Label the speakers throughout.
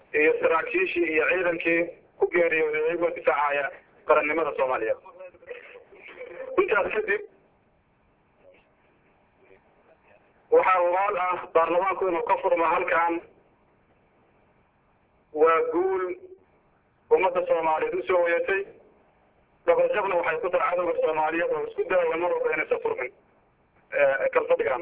Speaker 1: iyo saraakiishii iyo ciidankii ku geeriyooday iyagoo difaacaya qarannimada soomaaliyeed intaas kadib waxaa ogaal ah baarlamaanku inuu ka furmo halkan waa guul ummadda soomaaliyeed usoo wayatay dabajabna waxay ku tahay cadowga soomaaliyeed oo isku dayaya mar walba inaysan furmin kalfadhigan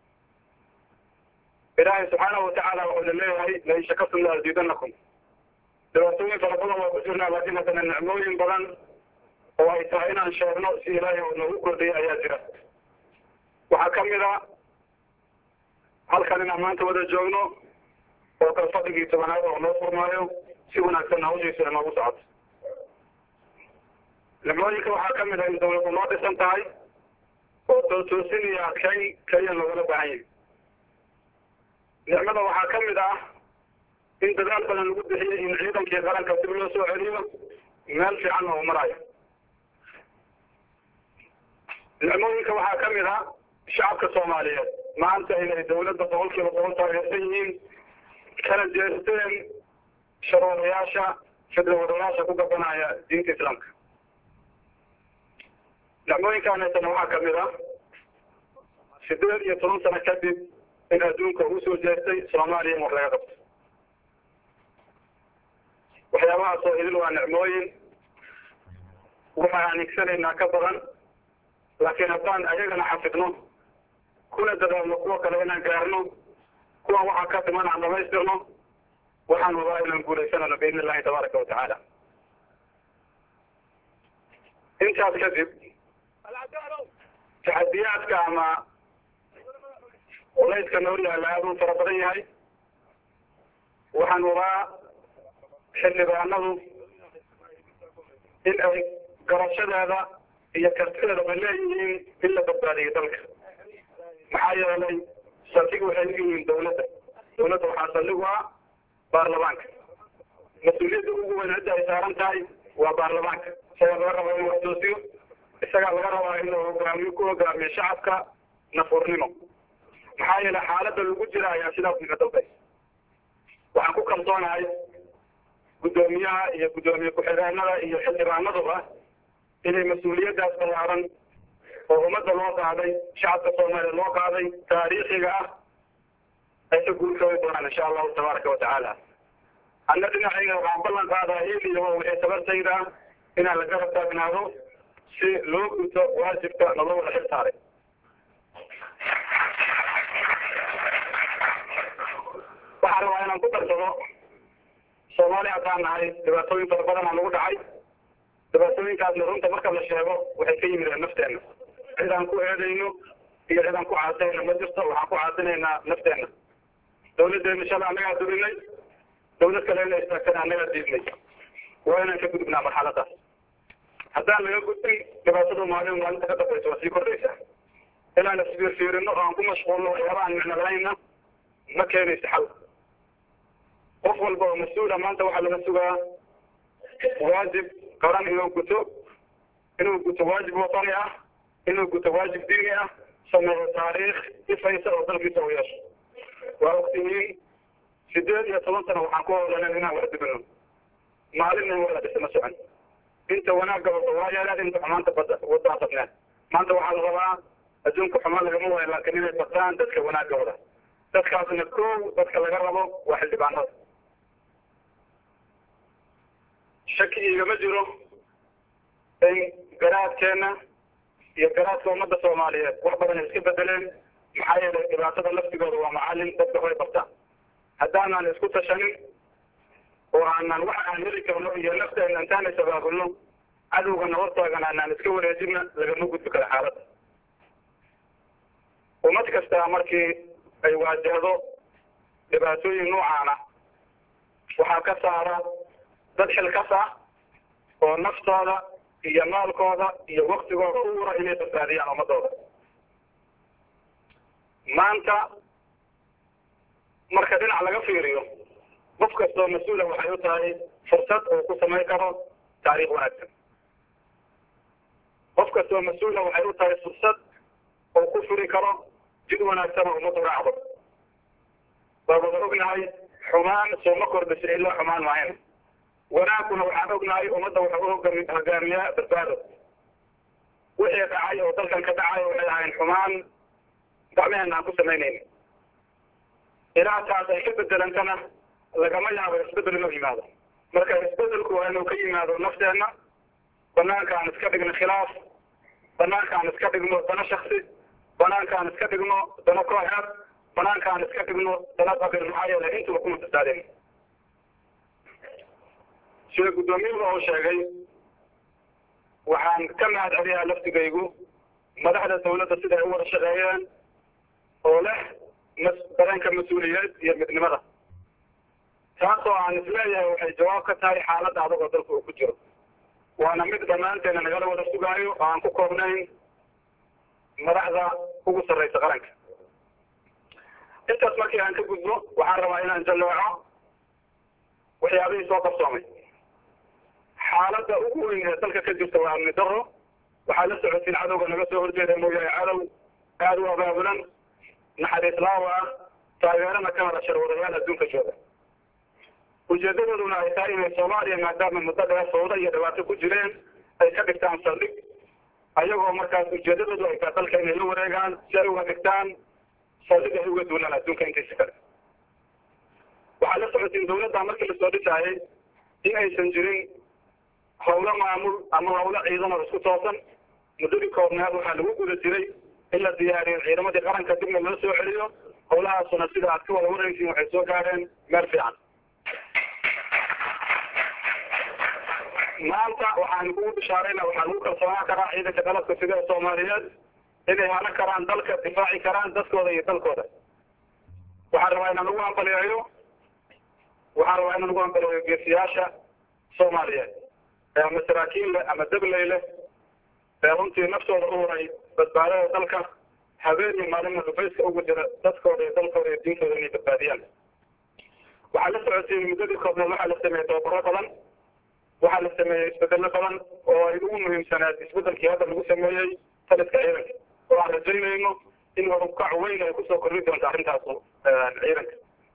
Speaker 1: ilaahay subxaanahu watacaala wuxuu na leeyahay lain shakartum la aziidanakum dhibaatooyin fara badan waa ku jirnaa laakiin haddana nicmooyin badan oo ay tahay inaan sheegno si ilaahay oo noogu kordhiyay ayaa jira waxaa kamid a halkan inaan maanta wada joogno oo kalfadhigii tobanaad oo noo furmaayo si wanaagsan hawshiisa inoogu socoto nicmooyinka waxaa kamid ah in dawladdu noo dhisan tahay oo tootoosin iyo adkayn keliya loogala baahan yahay nicmada waxaa kamid ah in dadaal badan lagu bixiyey in ciidankii qaranka dib loo soo celiyo meel fiican oo marayo nicmooyinka waxaa kamid ah shacabka soomaaliyeed maanta inay dawladda boqol kiiba boqol taageersan yihiin kana jeesteen sharoodayaasha fidrawadayaasha ku gabanaya diinta islaamka nicmooyinkaan haysana waxaa kamid ah sideed iyo toban sano kadib in adduunka uu soo jeestay soomaaliya in wax laga qabto waxyaabahaas oo idil waa nicmooyin waxaan higsanaynaa ka badan laakiin haddaan ayagana xafidno kuna dadaalno kuwa kale inaan gaarno kuwa waxaa ka dhiman aan dhamaystirno waxaan hubaa inaan guuleysanano biidni illahi tabaaraka watacaala intaas kadib taxadiyaadka ama culayska noo yaalla aada u fara badan yahay waxaan hubaa xildhibaanadu in ay garashadeeda iyo kartideeda ay leeyihiin in la badbaadiyo dalka maxaa yeelay saldhig waxay u yihiin dawladda dawladda waxaa saldhig u ah baarlamaanka mas-uuliyadda ugu weyn cidda ay saaran tahay waa baarlamaanka isagaa laga rabaa inuu waxtoosiyo isagaa laga rabaa inuu hogaamiyo ku hogaamiyo shacabka nafurnimo maxaa yeelay xaaladda lagu jira ayaa sidaas iga dalbaysa waxaan ku kalsoonahay guddoomiyaha iyo guddoomiye ku-xigeenada iyo xildhibaanaduba inay mas-uuliyaddaas ballaaran oo ummadda loo qaaday shacabka soomaaliya loo qaaday taariikhiga ah ay ka guulkoobi doonaan insha allahu tabaaraka watacaala anna dhinacayga waxaan ballan qaadaa il iyo wixii tabartayda ah inaan la garab taagnaado si loo guto waajibka naloo wada xil saaray waxaan rabaa inaan ku darsado soomaaliya haddaan nahay dhibaatooyin fara badan aa nagu dhacay dhibaatooyinkaasna runta marka la sheego waxay ka yimideen nafteena cid aan ku eedayno iyo cid aan ku caasayno ma jirto waxaan ku caasinaynaa nafteenna dawladdeena shalay annagaa durinay dawlad kale ina istaagtana annagaa diidnay waa inaan ka gudubnaa marxaladaas haddaan laga gudbin dhibaatada maalin maalinta ka dambaysa waa sii kordhaysa inaan isfiirfiirino oo aan ku mashquulno waxyaaba aan micno lahayna ma keenaysa xal qof walba oo mas-uula maanta waxaa laga sugaa waajib qaran inuu guto inuu guto waajib watani ah inuu guto waajib diini ah sameeyo taariikh ifaysa oo dalkiisa u yeesho waa ogtihiin sideed iyo toban sano waxaan ku howlanen inaan wax dibino maalin in wada dhisma socon inta wanaagga wada waa yeeleen inta xumaanta bada wadaa badneen maanta waxaa la rabaa adduunka xumaan lagama waayo laakiin inay badaan dadka wanaagga wada dadkaasna kow dadka laga rabo waa xildhibaanada shaki igama jiro in garaadkeena iyo garaadka ummadda soomaaliyeed wax badan ay iska bedeleen maxaa yeelay dhibaatada laftigooda waa macalin dadka way bartaan haddaanaan isku tashanin oo aanan wax aan heli karno iyo nafteena intaan isabaabulno cadowga nabad taagan aanaan iska wareejina lagama gudbi karo xaaladda ummad kasta markii ay waajahdo dhibaatooyin noocaana waxaa ka saara dad xilkas ah oo naftooda iyo maalkooda iyo waktigooda u wura inay badbaadiyaan ummadooda maanta marka dhinac laga fiiriyo qof kastoo mas-uula waxay u tahay fursad uu ku samayn karo taariikh wanaagsan qof kastoo mas-uula waxay u tahay fursad uu ku furi karo jid wanaagsan oo ummadu raacdo waa wada ognahay xumaan sooma kordhisa ilaa xumaan maahayn wanaagkuna waxaan ognahay ummadda waxa u hogami hogaamiyaa badbaado wixii dhacay oo dalkan ka dhacay waxay ahayn xumaan gacmehena aan ku samaynayni ilaa taas ay ka bedelantana lagama yaabo isbedel inuu yimaado marka isbedelku waa inuu ka yimaado nafteenna banaanka aan iska dhigno khilaaf banaanka aan iska dhigno dano shaksi banaanka aan iska dhigno dano kooxeed banaanka aan iska dhigno dano qabil maxaa yeelay intuba kuma fasaadeen sida guddoomiyuhu uu sheegay waxaan ka mahad celiyaa laftigaygu madaxda dawladda siday u wada shaqeeyeen oo leh mas dareenka mas-uuliyeed iyo midnimada taasoo aan isleeyahay waxay jawaab ka tahay xaaladda adag oo dalka uu ku jiro waana mid dhammaanteena nagala wada sugaayo oo aan ku koobnayn madaxda ugu sarraysa qaranka intaas markii aan ka gudbo waxaan rabaa inaan jalleeco waxyaabihii soo qabsoomay xaaladda ugu weyn ee dalka ka jirta waa amni daro waxaa la socotiin cadowga naga soo horjeeda mooyaane cadow aada u abaabulan naxariis laawa ah taageerana ka hada sharwadayaal adduunka jooga ujeedadooduna ay tahay inay soomaaliya maadaama muddo dheer sawdo iyo dhibaato ku jireen ay ka dhigtaan saldhig ayagoo markaas ujeedadoodu ay tahay dalka inay la wareegaan si ay uga dhigtaan saldhig ay uga duunaan adduunka intiisa kale waxaa la socotiin dawladda markii lasoo dhisaayay in aysan jirin hawlo maamul ama hawlo ciidan oo isku toosan muddadii koobnaad waxaa lagu guda jiray in la diyaariyo ciidamadii qaranka dibna loo soo celiyo hawlahaasuna sida aad ka wada waraysiin waxay soo gaadheen meel fiican maanta waxaan kugu bishaarayna waxaa lagu kalsoonaan karaa ciidanka dalabka sida ee soomaaliyeed inay hanan karaan dalka difaaci karaan dadkooda iyo dalkooda waxaan rabaa inaan ugu ambaliyeeyo waxaan rabaa inaan ugu ambaliyeeyo geesiyaasha soomaaliyeed ee ama saraakiin leh ama dabley leh ee runtii naftooda u huray badbaadada dalka habeen iyo maalin dhufayska ugu jira dadkooda iyo dalkooda iyo diintooda inay badbaadiyaan waxaa la socotiin muddadii koobneed waxaa la sameeyey tababaro badan waxaa la sameeyey isbedelo badan oo ay ugu muhiimsanaad isbedelkii hadda lagu sameeyey taliska ciidanka oo aan rajaynayno in warukac weyn ay kusoo kordhi doonto arrintaas ciidanka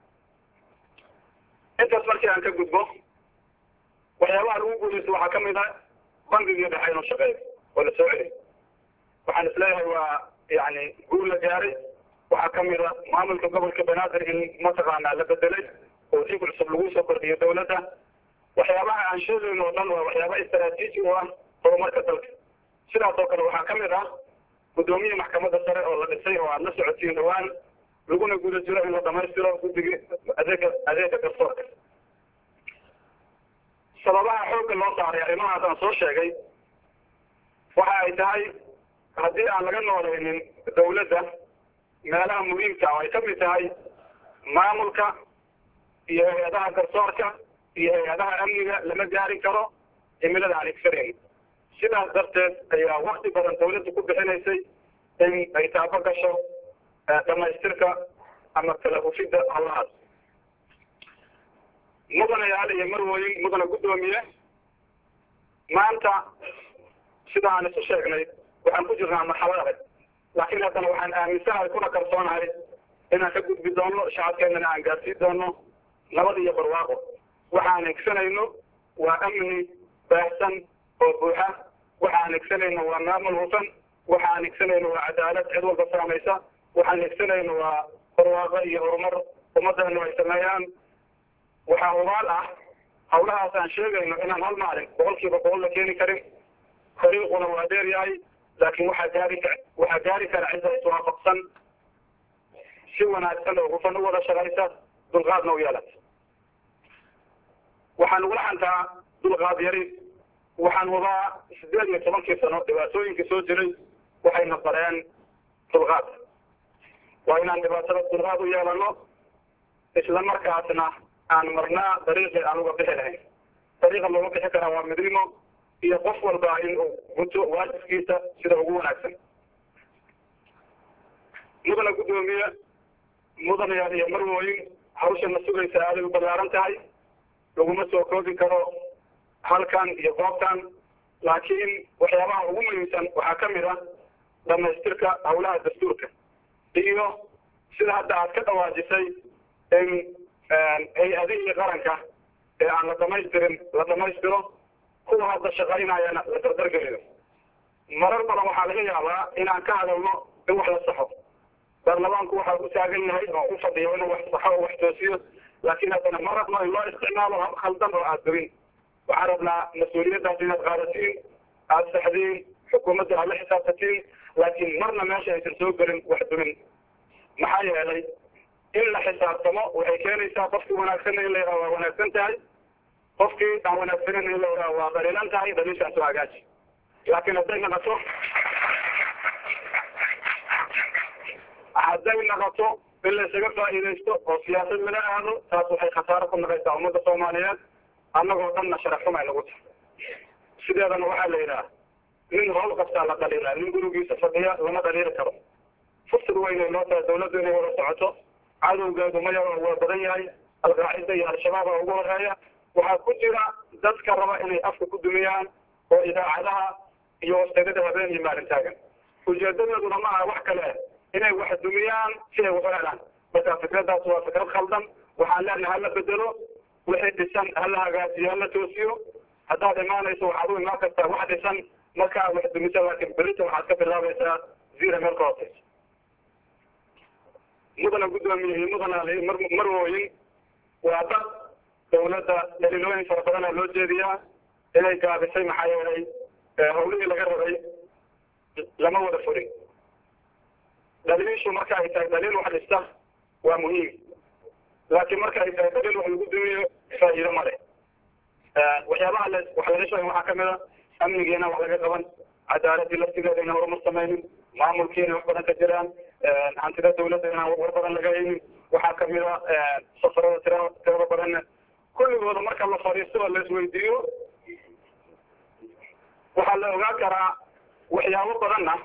Speaker 1: intaas markii aan ka gudbo waxyaabaha lagu guuleysto waxaa kamid a bangigii dhexe inuu shaqeeyo oo la soo celiy waxaan isleeyahay waa yani guul la gaaray waxaa kamid a maamulka gobolka banaadir in mataqaanaa la bedelay oo si cusub lagu soo kordhiyo dawladda waxyaabaha aan sheegayno oo dhan waa waxyaaba istaraatiiji u ah horumarka dalka sidaas oo kale waxaa kamid ah guddoomiyii maxkamadda sare oo la dhisay oo aad la socotiin dhawaan laguna guda jiro in la dhamaystiro guddigii adeega adeega garsoorka sababaha xoogga loo saaray arrimahaas aan soo sheegay waxa ay tahay haddii aan laga noolaynin dawladda meelaha muhiimka oo ay kamid tahay maamulka iyo hay-adaha garsoorka iyo hay-adaha amniga lama gaari karo cimilada aan igfarayn sidaas darteed ayaa wakti badan dawladda ku bixinaysay in ay taabo gasho dhamaystirka ama kala hufidda hawlahaas mudanayaal iyo marwooyin mudana guddoomiye maanta sida aan isu sheegnay waxaan ku jirnaa marxalad adag laakiin haddana waxaan aaminsanahay kuna kalsoonahay inaan ka gudbi doono shacabkeenana aan gaarsiin doono nabad iyo barwaaqo waxaan egsanayno waa amni baahsan oo buuxa waxaan egsanayno waa maamul hufan waxaan egsanayno waa cadaalad cid walba saamaysa waxaan egsanayno waa barwaaqo iyo horumar ummaddeenu ay sameeyaan waxaa hubaal ah hawlahaas aan sheegayno inaan hal maalin boqol kiiba boqol la keeni karin fariiquna waa dheer yahay laakiin waxaa gaari ka waxaa gaari kara cidda iswaafaqsan si wanaagsan oo hufan u wada shaqaysa dulqaadna u yeelata waxaan ugula xantaa dulqaad yari waxaan hubaa sideed iyo tobankii sano dhibaatooyinkii soo jiray waxayna bareen dulqaad waa inaan dhibaatada dulqaad u yeelano isla markaasna aan marnaa dariiqii aan uga bixi lahayn dariiqa looga bixi karaa waa midnimo iyo qof walba in uu guto waajibkiisa sida ugu wanaagsan mudana guddoomiye mudanayaal iyo marwooyin hawshana sugaysa aaday u ballaaran tahay laguma soo koobi karo halkan iyo goobtan laakiin waxyaabaha ugu muhiimsan waxaa kamid ah dhamaystirka hawlaha dastuurka iyo sida hadda aad ka dhawaajisay in hay-adihii qaranka ee aan la dhamaystirin la dhamaystiro kuwa hadda shaqaynayana la dardargeliyo marar badan waxaa laga yaabaa inaan ka hadalno in wax la saxo baarlamaanku waxaa u taagan yahay oo u fadhiyo inuu wax saxo oo wax toosiyo laakiin haddana ma rabno in loo isticmaalo hab khaldan oo aada gabin waxaan rabnaa mas-uuliyaddaas inaad qaadatiin aada saxdiin xukuumadda aad la xisaabtatiin laakiin marna meesha aysan soo gelin wax dumin maxaa yeelay in la xisaabtamo waxay keenaysaa qofkii wanaagsanna in la yidhaha waa wanaagsan tahay qofkii aan wanaagsanin in la yidhaha waa daliilan tahay daliishaan soo hagaaji laakiin hadday naqato hadday naqato in la isaga faa'iidaysto oo siyaasad lala aado taas waxay khasaaro ku naqaysaa ummadda soomaaliyeed annagoo dhanna sharax xumay nagu tahay sideedana waxaa la yidhaha nin howl qabtaa la dhaliilaa nin gurigiisa fadhiya lama dhaliili karo fursad weynay noo tahay dawladdu inay wada socoto cadowgeedu maya waa badan yahay alqaacida iyo al-shabaab aa ugu horeeya waxaa ku jira dadka raba inay afka ku dumiyaan oo idaacadaha iyo wastegada habeen iyo maalin taagan ujeedadeeduna ma aha wax kale inay wax dumiyaan si ay wax u helaan marka fikraddaas waa fikrad khaldan waxaan leenahay hala bedelo wixii dhisan hala hagaajiyo hala toosiyo haddaad imaanayso waxaad u imaan kartaa wax dhisan markaa wax dumisa laakiin berita waxaad ka bilaabaysaa zira meel ka hooseysa mudana guddoomiye iyo mudana marwooyin waa dad dawladda daliilooyin fara badana loo jeediyaa inay gaabisay maxaa yeelay hawlihii laga rabay lama wada furin daliishu marka ay tahay daliil wax dhista waa muhiim laakiin marka ay tahay daliil wax lagu dumiyo faa'iido ma leh waxyaabaha la wax laga sheegay waxaa kamid a amnigiina wax laga qaban cadaaladii laftigeeda inaan horumar samaynin maamulkiina wax badan ka jiraan hantida dawladda inaan war badan laga haynin waxaa kamid a safarada tira tirada badanna kulligooda marka la fadhiisto oo la isweydiiyo waxaa la ogaan karaa waxyaabo badanna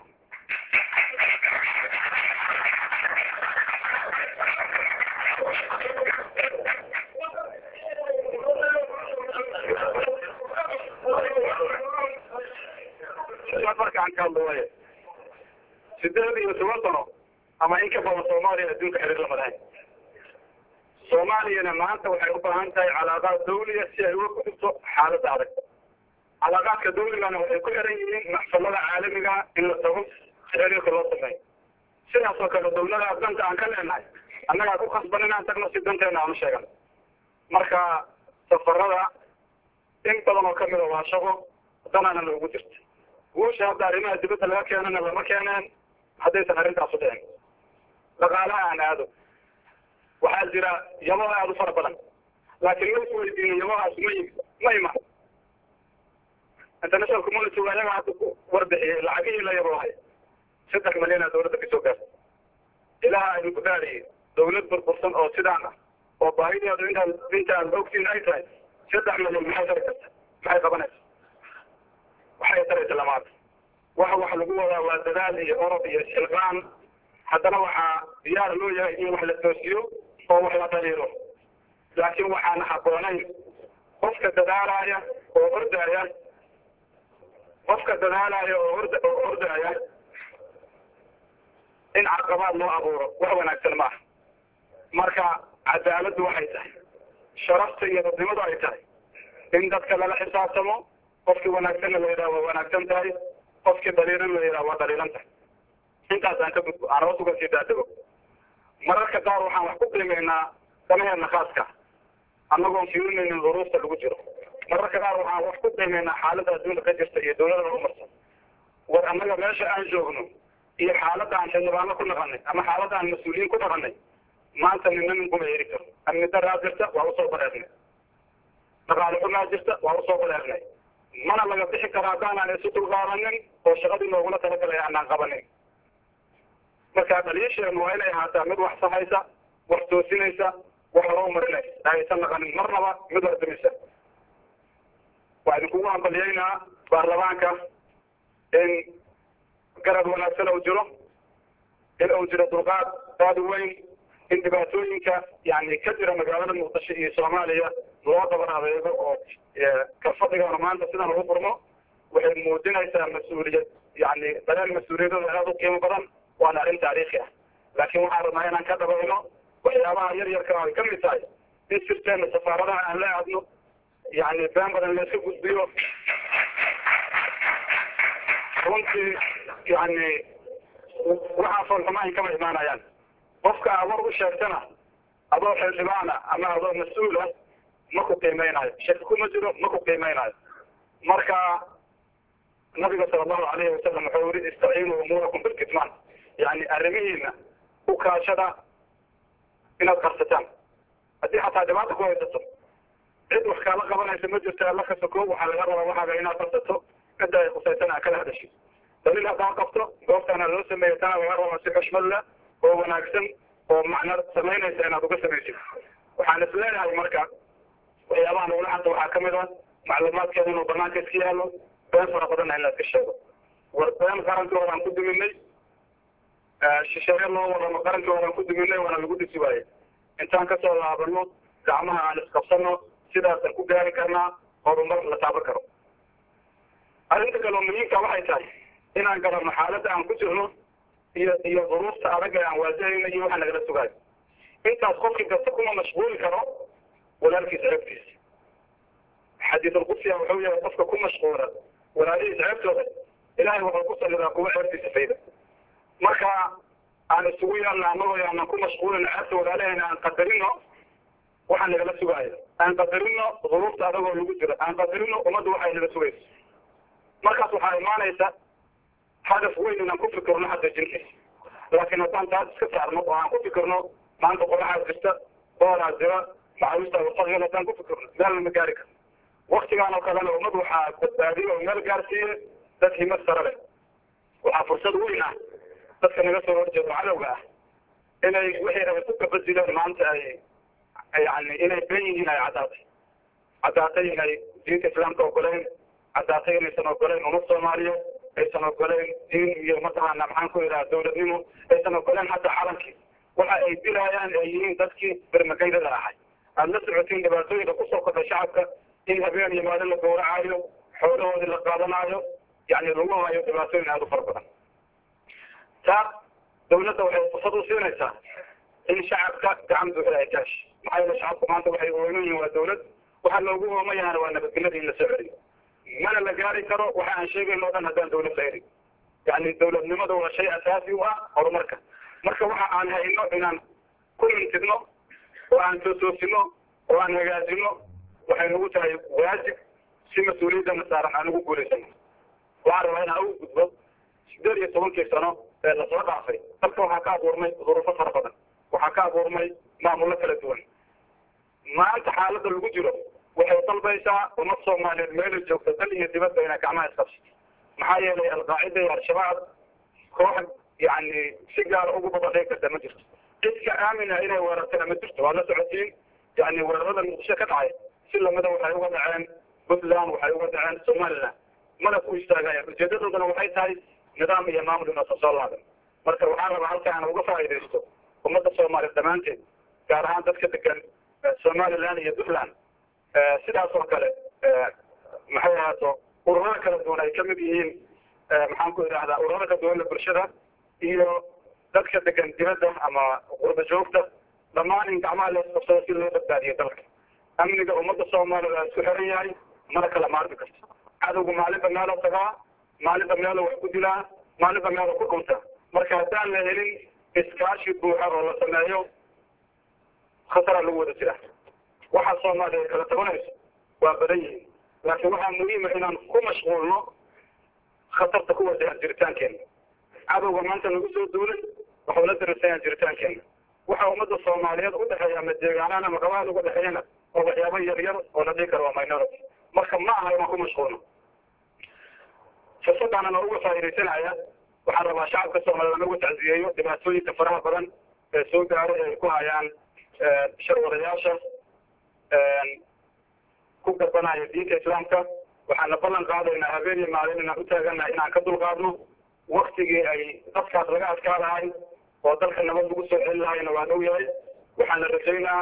Speaker 1: markaan ka hadlo waaya sideed iyo toban sano ama in ka badan soomaaliya adduunka xiriir lama lahayn soomaaliyana maanta waxay u baahan tahay calaaqaad dawliya si ay uga gudubto xaaladda adag calaaqaadka dawligana waxay ku xiran yihiin maxkamada caalamiga in la tago si xiriirka loo sameeyo sidaas oo kale dawlada danta aan ka leenahay annagaa ku khasban inaan tagno si danteena aan u sheegan marka safarada in badan oo kamida waa shaqo danana loogu jirta guusha hadda arrimaha dibadda laga keenana lama keeneen haddaysan arrintaasu dhicin dhaqaalaha aan aado waxaa jira yabaha aada u fara badan laakiin ma isweydiino yabahaas ma yimi ma iman international community waa iyaga hadda ku warbixiyey lacagihii la yabohay saddex malyanaa dawladda kasoo gaarta ilaha aynu ku gaadhiyey dawlad burbursan oo sidaan ah oo baahideedu intaad intaad ogtiin ay tahay saddex malyan maxay tari karta maxay qabanaysa waxay taraysa lamaada waxa wax lagu wadaa waa dadaal iyo orod iyo silqaan haddana waxaa diyaar loo yahay in wax la toosiyo oo wax la dhaliilo laakiin waxaan habboonayn qofka dadaalaya oo ordaya qofka dadaalaya oo ord oo ordaya in caqabaad loo abuuro wax wanaagsan ma aha marka cadaaladdu waxay tahay sharafta iyo dadnimadu ay tahay in dadka lala xisaabtamo qofkii wanaagsanna la yidhaha waa wanaagsan tahay qofkii dhaliilan la yidhaha waa dhaliilan tahay intaas aan ka gudbo aan hoos uga sii daadego mararka qaar waxaan wax ku qiimeynaa danaheena khaaska annagoon fiirinaynin duruufta lagu jiro mararka qaar waxaan wax ku qiimeynaa xaaladda adduunka ka jirta iyo dawladda horumarsan war annaga meesha aan joogno iyo xaaladda aan xildhibaano ku naqanay ama xaaladda aan mas-uuliyiin ku naqanay maanta nina nin kuma heri karo amni daraa jirta waa usoo bareernay dhaqaale xumaa jirta waa usoo bareernay mana laga bixi karo haddaanaan isu dulqaadanin oo shaqadii loogula talagalay aanaan qabanin marka dhaliisheenu waa inay ahaataa mid wax sahaysa wax toosinaysa wax horoo marinaysa aysan naqanin marnaba mid wardamisa waa idinkugu hambalyeynaa baarlamaanka in garab wanaagsan uu jiro in uu jiro dulqaad aada u weyn in dhibaatooyinka yani ka jira magaalada muqdisho iyo soomaaliya loo dabar adeego oo kalfadhigaana maanta sidan ugu furmo waxay muujinaysaa mas-uuliyad yani dareen mas-uuliyadooda aada u qiimo badan waana arrin taariikhi ah laakiin waxaan rabnaa inaan ka dhabayno waxyaabaha yar yarka ay ka mid tahay in sirteena safaaradaha aan la aadno yani been badan layska gudbiyo runtii yani waxaa foolxumahin kama imaanayaan qofka aad war u sheegtana adoo xildhibaana ama adoo mas-uula ma ku qiimeynayo shaki kuma jiro ma ku qiimeynayo marka nabiga sala allahu alayhi wasalam wuxuu yiri istaciinuu umuurakum bilkitmaan yani arrimihiina u kaashada inaad qarsataan haddii xataa dhibaata ku haysato cid wax kaala qabanaysa ma jirto alla kasta koob waxaa laga rabaa waxaaga inaad qarsato cidda ay khusaysan aa kala hadashay daliil haddaad qabto goobtaana loo sameeya tana laga rabaa si xushmad leh oo wanaagsan oo macno samaynaysa inaad uga samaysid waxaan is leeyahay marka waxyaabaha nagula xanta waxaa kamid a macluumaadkeeda inuu banaanka iska yaalo been fara badanna in la iska sheego war been qarankii horaan ku duminay shisheeye loo wadano qarankii horaan ku duminay waana lagu dhisi waaye intaan kasoo laabano gacmaha aan isqabsano sidaasaan ku gaari karnaa horumar la taaban karo arrinta kaloo muhiimka waxay tahay inaan garanno xaaladda aan ku jirno iyo iyo duruufta adag ee aan waajahayno iyo waxa nagala sugaayo intaas qofkii kasta kuma mashquuli karo walaalkiis ceebtiisa xadiisulqudsiya wuxuu yahay qofka ku mashquula walaalihiis ceebtooda ilaahay wuxuu ku salidaa kuwa ceebtiisa fayda marka aan isugu yeelna anagoo aanan ku mashquulin ceebta walaalahayna aan qadarino waxa nagala sugaayo aan qadarino duruufta adagoo lagu jiro aan qadarino ummadda waxay naga sugayso markaas waxaa imaanaysa hadaf weyn inaan ku fikirno hadda jinkiisa laakiin haddaan taas iska saarno oo aan ku fikirno maanta qoraxaad jirta boolaa jira macaawista wasaqyal haddaan ku fikirno meel lama gaari karo waktigaan oo kalena ummad waxaa badbaadiye oo meel gaarsiiye dad himad sare leh waxaa fursad weyn ah dadka naga soo horjeedo cadowga ah inay wixii rabay ku kabadileen maanta ay yani inay ben yihiin ay caddaatay caddaatay inay diinta islaamka ogoleyn caddaatay inaysan ogoleyn ummad soomaaliya aysan ogoleyn diin iyo mataqaana maxaan ku yidhaha dawladnimo aysan ogoleyn hataa calankii waxa ay dilayaan ay yihiin dadkii bermagaydada ahay aada la socotiin dhibaatooyinka kusoo kordhay shacabka in habeen iyo maalin la gowracaayo xoolahoodii la qaadanaayo yani lagu hayo dhibaatooyin aada u fara badan taa dawladda waxay fursad u siinaysaa in shacabka gacan buuxda ay kaashi maxaa yeele shacabku maanta waxay ooman yihiin waa dawlad waxa loogu ooman yahana waa nabadgelyada in la soo celiyo mana la gaari karo waxa aan sheegayno o dhan haddaan dawlad la helin yani dawladnimada waa shay asaasi u ah horumarka marka waxa aan hayno inaan ku mintidno oo aan toosoosino oo aan hagaajino waxay nagu tahay waajib si mas-uuliyadana saaran aan ugu guulaysano waxaan rabaa inaan ugu gudbo sideed iyo tobankii sano ee lasoo dhaafay dalka waxaa ka abuurmay duruufo fara badan waxaa ka abuurmay maamullo kala duwan maanta xaaladda lagu jiro waxay dalbaysaa ummad soomaaliyeed meelay joogta dal iyo dibadba inay gacmaha isqabsato maxaa yeelay alqaacida iyo al-shabaab koox yani si gaara ugu babadhay karta ma jirto cidka aamina inay weerartana ma jirto waad la socotiin yani weerarada muqdisho ka dhacay si lamida waxay uga dhaceen puntland waxay uga dhaceen somaliland mana ku istaagayaan ujeedadoodana waxay tahay nidaam iyo maamul inoosan soo laaban marka waxaan rabaa halkaan uga faa'iidaysto ummadda soomaaliya dhammaanteed gaar ahaan dadka degan somaliland iyo puntland sidaas oo kale maxay ahaato ururada kala duwan ay kamid yihiin maxaan ku idhahdaa ururada kala duwan bulshada iyo dadka degan dibadda ama qurba joogta dhammaan in gacmaha la isqabsado si loo badbaadiyo dalka amniga ummadda soomaaliya waa isku xiran yahay mana kala maarmi karto cadowga maalinba meelo tagaa maalinba meelo wax ku dilaa maalinba meelo ku dhunta marka haddaan la helin iskaashi buuxa oo la sameeyo khatara lagu wada jira waxa soomaaliya ay kala tabanayso waa badan yihiin laakiin waxaa muhiima inaan ku mashquulno khatarta ku wajahan jiritaankeena cadowga maanta nagu soo duulay waxuu la darasayaa jiritaankeena waxa ummadda soomaaliyeed u dhexeeya ama deegaanaan ama gabaad uga dhexeeyana oo waxyaabo yar yar oo la dhihi karo waa minority marka ma aha inaan ku mashquulno fursadaanan oo uga faa'iidaysanaya waxaan rabaa shacabka soomaaliyeed uga tacsiyeeyo dhibaatooyinka faraha badan ee soo gaaray ay ku hayaan sharwadayaasha ku garbanaya diinta islaamka waxaana ballan qaadaynaa habeen iyo maalin inaan u taaganahay inaan ka dulqaadno waktigii ay dadkaas laga adkaa lahay oo dalka nabad lagu soo celin lahayna waa dhow yahay waxaana rajaynaa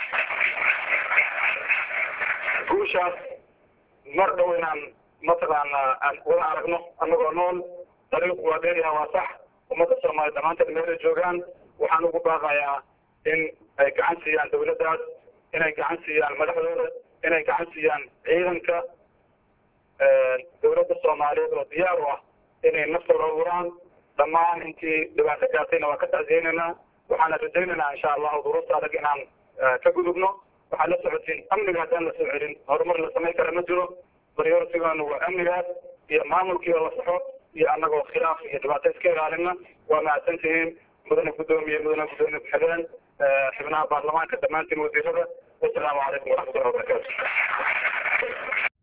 Speaker 1: guushaas mar dhow inaan mataqaana aan wada aragno annagoo nool dariiqu waa dheeryaha waa sax ummadda soomaaliya dhammaanteed meelay joogaan waxaan ugu baaqayaa in ay gacan siiyaan dawladdaas inay gacan siiyaan madaxdooda inay gacan siiyaan ciidanka dowladda soomaaliyeed oo diyaar u ah inay naftooda uraan dhammaan intii dhibaato gaartayna waa ka tacsiyeynayna waxaana rajaynaynaa insha allahu duruufta adag inaan ka gudubno waxaad la socotiin amniga haddaan la soo celin horumar la samayn kara ma jiro prioritigaanu waa amnigaas iyo maamulkii oo la saxo iyo annagoo khilaaf iyo dhibaato iska ilaalina waa mahadsan tihiin mudane guddoomiye mudane guddoomiye ku-xigeen xubnaha baarlamaanka dhammaantiin wasiirada wasalaamu calaykum waraxmatullahi wabarakatu